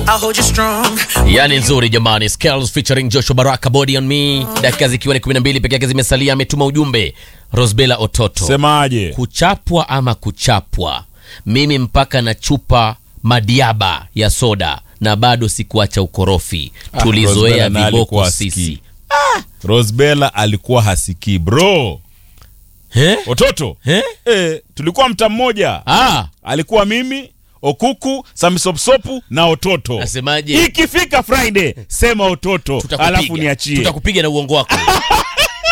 I'll hold you strong. yani nzuri jamani Scales featuring Joshua Baraka body on me dakika zikiwa ni 12 peke yake zimesalia ametuma ujumbe Rosbella Ototo Semaje? kuchapwa ama kuchapwa mimi mpaka na chupa madiaba ya soda na bado sikuacha ukorofi Ah, tulizoea Rosbella naye viboko alikuwa sisi hasikii. Rosbella alikuwa hasikii bro. Eh? Ototo Eh? eh, tulikuwa mta mmoja Ah, alikuwa mimi Okuku, Samisopsopu na Ototo. Nasemaje? Ikifika Friday sema Ototo, tutakupiga. alafu niachie. tutakupiga na uongo wako